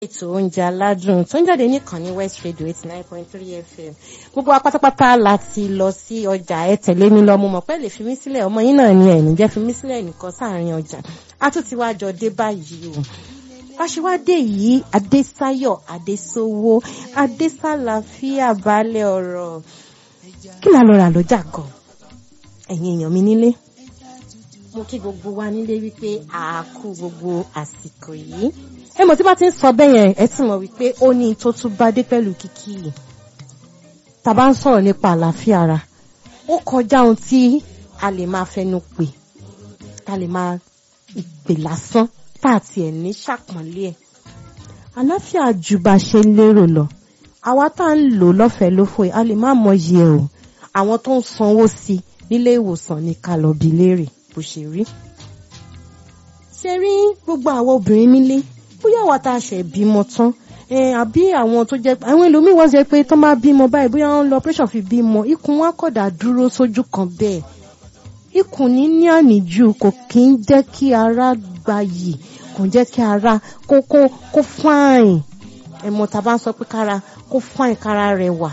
ètò oúnjẹ aládùn tó ń jáde nìkan ní West Radio eighty nine point three FM gbogbo apátápátá láti lọ sí ọjà ẹ tẹ̀lé mi lọ mo mọ̀ pé lè fi mí sílẹ̀ ọmọ yín náà ni ẹ̀ní jẹ́ fi mí sílẹ̀ nìkan sáàrin ọjà a tún ti wá jọ dé báyìí o aṣíwádé yìí Adésayọ̀ Adésówó Adésàlàfíà balẹ̀ ọ̀rọ̀ kí la lọ rà lọ́jà kan ẹ̀yin èèyàn mi nílé mo kí gbogbo wa nílé wípé a kú gbogbo àsìkò yìí ẹ mọ̀ tí bá ti ń sọ bẹ́ẹ̀ yẹn ẹ ti mọ̀ wípé ó ní tó tún bá dé pẹ̀lú kíkí yìí tá bá ń sọ̀rọ̀ nípa àlàáfíà ara ó kọjá ohun tí a lè máa fẹnu pè tá lè máa ìpè lásán tá àti ẹ̀ ní ṣàpọ́nlé ẹ̀ àlàáfíà ju bá ṣe lérò lọ àwa tá ń lò lọ́fẹ̀ẹ́ lófò yìí a lè má mọyì ẹ̀ o àwọn tó ń sanwó sí nílé ìwòsàn ní ká lọ bi léèrè bó ṣe rí ṣe rí gbogbo àwọn obìnrin nílé bóyá àwa tá a ṣe bímọ tán àbí àwọn tó jẹ́ àwọn ẹlòmíín wọ́n jẹ́ pé tó máa bímọ báyìí bóyá wọ́n lọ operation fi bímọ ikùn wọn kọ̀dà dúró sójú kan bẹ́ẹ̀ ikùn ní ní àníjù kò kí ń jẹ́ kí ara gbayì kò jẹ́ kí ara kó kó kó fáìn ẹ̀mọ́ tá a bá ń sọ pé kára kó fáìn kára rẹwà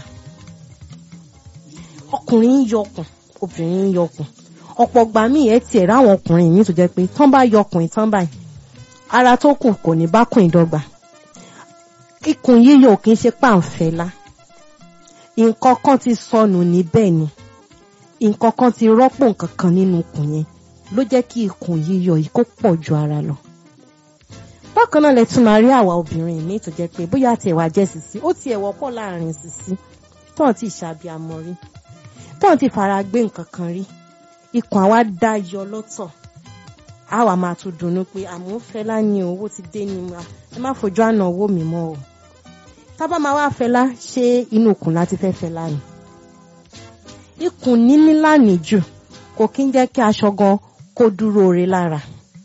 ọkùnrin ń yọkùn obìnrin ń yọkùn ọ̀pọ̀ gbà míì ẹ tiẹ̀ ráwọn ọkùnrin míì tó jẹ́ pé tán bá yọkùn tán báyìí ara tó kù kò ní bá kùn ìdọ́gba ikùn yíyọ kì í ṣe pàǹfẹ́lá nǹkan kan ti sọnù níbẹ̀ ni nǹkan kan ti rọ́pò nǹkan kan nínú ikùn yẹn ló jẹ́ kí ikùn yíyọ yìí kó pọ̀ ju ara lọ. bákan náà lẹ tún máa rí àwa obìnrin míì tó jẹ́ pé bóyá tiẹ̀ wá jẹ́ sìsí ó tiẹ̀ wọ́pọ̀ láàrin sìsí tóun ti ṣàbíamọ rí tóun ti fara gbé nǹkan kan rí ikùn àwa dá yọ lọ́tọ̀ a wà máa tún dunnú pé àmọ́ fẹ́lá ní owó ti dé ní ma ẹ má fojú àná owó mi mọ́ o tábà máa wá fẹ́lá ṣé inú ikùn láti fẹ́ fẹ́lá ni ikùn níní lánìí jù kò kí ń jẹ́ kí aṣọ gan kó dúró re lára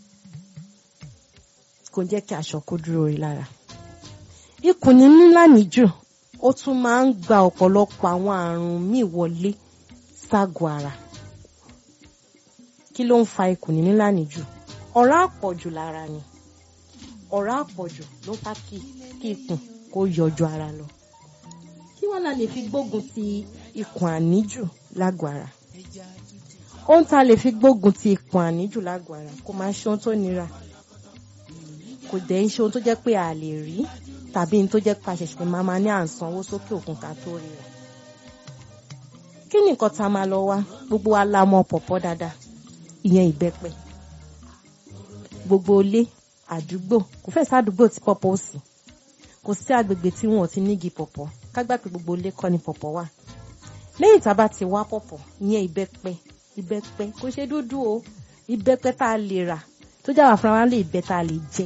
kò ń jẹ́ kí aṣọ kó dúró re lára ikùn níní lánìí jù ó tún máa ń gba ọ̀pọ̀lọpọ̀ àwọn àrùn míì wọlé ságọ̀ ara kí ló ń fa ikùn níní lánìí jù ọ̀rá àpọ̀jù lára ni ọ̀rá àpọ̀jù ló ń fa kí kí ikùn kó yọjú ara lọ kí wọ́n la lè fi gbógun ti ikùn àníjù lágọ̀ọ́ ara ohun tá a lè fi gbógun ti ikùn àníjù lágọ̀ọ́ ara kò máa ṣe ohun tó nira kò dẹ̀ ń ṣe ohun tó jẹ́ pé a lè rí tàbí ohun tó jẹ́ pé a ṣẹ̀ṣẹ̀ máa ma ní à ń sanwó sókè òkun ká tó rí rẹ̀ kí ni nǹkan tá a máa lọ wá gbogbo wa la mọ̀ pọ̀pọ̀ dáadáa ìyẹn ìbẹ́pẹ gbogbo ilé àdúgbò kò fẹ́ sádùúgbò tí pọ̀pọ̀ ò sí kò sí agbègbè tí wọn ò ti nígi pọ̀pọ̀ kágbà pé gbogbo ilé kọ́ ni pọ̀pọ̀ wà lẹ́yìn tá a bá ti wá pọ̀pọ̀ ìyẹn ìbẹ́pẹ ìbẹ́pẹ kò ṣe dúdú o ìbẹ́pẹ tá a lè rà tó jáwà fúnra wa lè bẹ tá a lè jẹ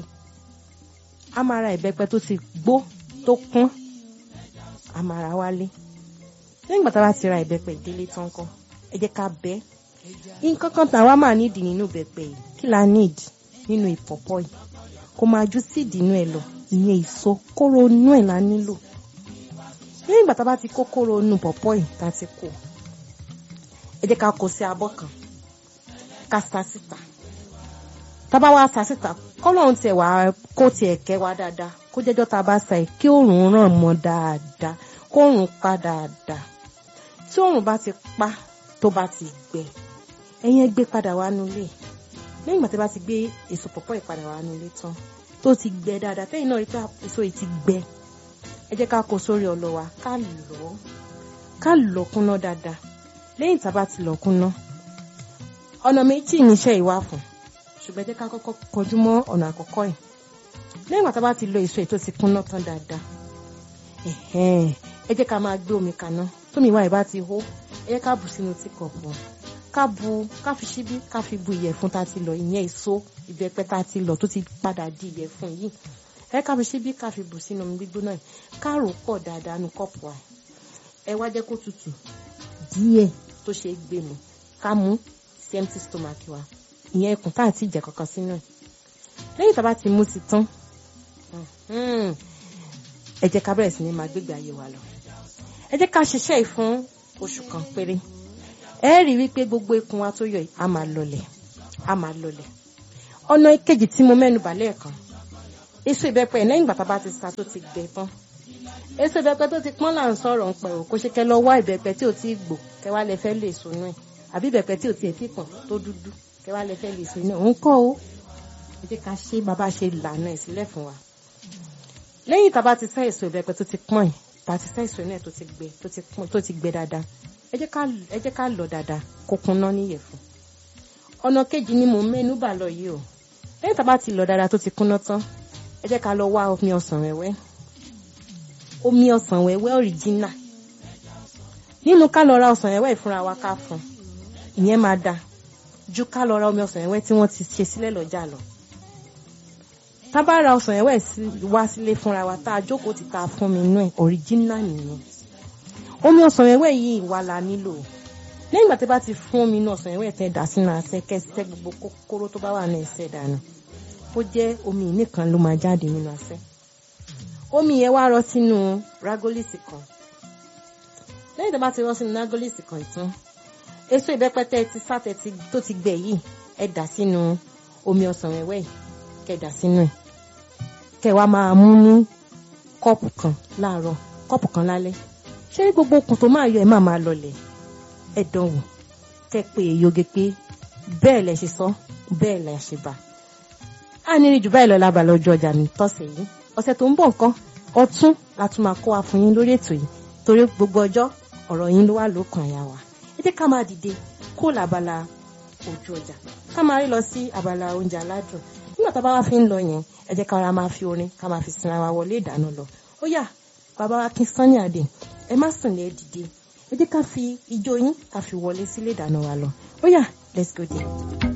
a máa ra ìbẹ́pẹ tó ti gbó tó kún a máa ra wálé lẹ́yìn ìgbà tá a bá ti ra ìbẹ́pẹ ìdílé tán kọ́ ẹ jẹ́ ká bẹ́ẹ̀ nǹkan kan tàwa máa nídìí nínú bẹ̀pẹ̀ yìí kí la need nínú ìpọ̀pọ̀ yìí kó máa ju síìdì inú ẹ̀ lọ ìyẹn èso kóró inú ẹ̀ la nílò lẹ́yìn ìgbà tá a bá ti kó kóró inú pọ̀pọ̀ yìí tá a ti kó ẹ jẹ́ ká kó sí abọ́ kan ká sa síta tá a bá wá sa síta kọ́lọ́run tiẹ̀ wá kó tiẹ̀ kẹ́ wá dáadáa kó jẹ́jọ́ tá a bá sa ẹ̀ kí òòrùn ràn mọ́ dáadáa kó òòrùn pa dáadáa tí òòrùn bá ti pa tó bá ti gbẹ ẹ̀yin ẹ gbé padà wá nulẹ̀ lẹ́yìn ìgbà tí a bá ti gbé èso pọ̀pọ̀ yìí padà wá nulẹ̀ tán tó ti gbẹ dáadáa tẹ́yìn náà rí pé èso yìí ti gbẹ ẹ jẹ́ ká kó sórí ọlọ wa ká lọ̀ ká lọ̀ kúnná dáadáa lẹ́yìn tá a bá ti lọ̀ kúnná ọ̀nà méjì níṣẹ́ ìwà fún ṣùgbọ́n ẹ jẹ́ ká kọ́kọ́ kọjú mọ́ ọ̀nà àkọ́kọ́ yìí lẹ́yìn ìgbà tá a bá ti lọ èso yìí tó ti kúnná tán dáadáa ẹ jẹ́ ká máa gbé omi kaná tómi ìwà ìbá ti hó ẹ jẹ́ ká bù sínú tíkọ̀pù ká bu ká fi ṣíbí ká fi bu ìyẹ̀fun tá a ti lọ ìyẹn èso ìbẹ́pẹ tá a ti lọ tó ti padà di ìyẹ̀fun yìí ẹ ká fi ṣíbí ká fi bù sínú omi gbígbóná yìí ká rò pọ̀ dáadáa nu kọ́ọ̀pù wa ẹ wá jẹ́ kó tutù díẹ̀ tó ṣe gbé mu ká mú sí empty stomach wa ìyẹn ikùn tá à ti jẹ kankan sínú ẹ̀ lẹ́yìn tá a bá ti mú ti tán ẹ jẹ́ ká bẹ̀rẹ̀ sí ní máa gbégbé ayé wa lọ ẹ jẹ́ ká ṣiṣẹ́ yìí fún oṣù kan péré ẹ rí wípé gbogbo ikùn wa tó yọ yìí a máa lọlẹ̀ a máa lọlẹ̀ ọ̀nà ìkejì tí mo mẹ́nu bà lẹ́ẹ̀kan èso ìbẹ́pẹ lẹ́yìn ìgbà tá a bá ti sa tó ti gbẹ tán èso ìbẹ́pẹ tó ti pọ́n là ń sọ̀rọ̀ ń pẹ̀ o kò ṣe kẹ́ lọ wá ìbẹ́pẹ tí ò tí gbò kẹ́ wá lẹ fẹ́ lè so náà àbí ìbẹ́pẹ tí ò tí ì tí pọ̀n tó dúdú kẹ́ wá lẹ fẹ́ lè so náà òun kọ́ o ẹ jẹ́ ká ṣe bàbá ṣe lànà ẹ̀ sílẹ̀ fún wa lẹ́yìn tá a bá ti sá èso ìbẹ́pẹ tó ti pọ́n yìí tá a ti sá èso náà tó ti gbẹ tó ti pọ́n tó ti gbẹ dáadáa ẹ jẹ́ ká ẹ jẹ́ ká lọ dáadáa kó kúnná níyẹ̀fun ọ̀nà kejì ni mò ń mẹ́nu bà lọ yìí o lẹ́yìn tá a bá ti lọ dáadáa tó ti kúnná tán ẹ jẹ́ ká lọ wá omi ọsàn wẹ́wẹ́ omi ọsàn wẹ́wẹ́ ọ̀ríjínà nínú ká lọ ra ọsàn wẹ́wẹ́ ìfúnra wa ká fún ìyẹn máa da ju ká lọ ra omi ọsàn wẹ́wẹ́ tí wọ́n ti ṣe sílẹ̀ lọ́jà lọ tá a bá ra ọsàn wẹ́wẹ́ wá sílé fúnra wa tá a jókòó ti ta fún mi inú ẹ̀ ọ̀ríjínà nìyẹn omi ọsàn wẹ́wẹ́ yìí wà la nílò lẹ́yìn ìgbà tí bá ti fún omi inú ọsàn wẹ́wẹ́ tẹ́ dà sínú asẹ́ kẹ́sẹ́ gbogbo kókóró tó bá wà ní ẹsẹ̀ dànù ó jẹ́ omi nìkan ló máa jáde nínú asẹ́ omi yẹn wá rọ sínú ragolisi kan lẹ́yìn tó bá ti rọ sínú ragolisi kan tán èso ìbẹ́pẹ tẹ́ ti sátẹ tó ti gbẹ yìí ẹ dà sínú omi ọsàn wẹ́wẹ́ yìí kẹ́ dà sínú ẹ̀ kẹ́ wá máa mú ní kọ́ọ̀pù kan láàárọ̀ kọ́ọ̀pù kan lálẹ́ ṣé gbogbo okùn tó máa yọ ẹ máa máa lọlẹ̀ ẹ dánwò kẹ́ pé èyoge pé bẹ́ẹ̀ lẹ ṣe sọ bẹ́ẹ̀ lẹ ṣe bá a ní rí jù báyìí lọ lábàlá ọjọ́ ọjà mi tọ́sẹ̀ yìí ọ̀sẹ̀ tó ń bọ̀ nǹkan ọtún la tún máa kó wa fún yín lórí ètò yìí torí gbogbo ọjọ́ ọ̀rọ̀ yín ló wà lókàn àyà wa ẹ jẹ́ ká máa dìde kó làbàlá ojú ọjà ká máa rí lọ sí abala oúnjẹ aládùn nígbà tá a bá wá fi ń lọ yẹn ẹ jẹ́ ká ara máa fi orin ká máa fi sinra wa wọlé ìdáná lọ ó yá bàbá wa kí Sunny Adé ẹ má sùn lẹ́ dìde ẹ jẹ́ ká fi ijó yín ká fi wọlé sílé ìdáná wa lọ ó yá let's go there.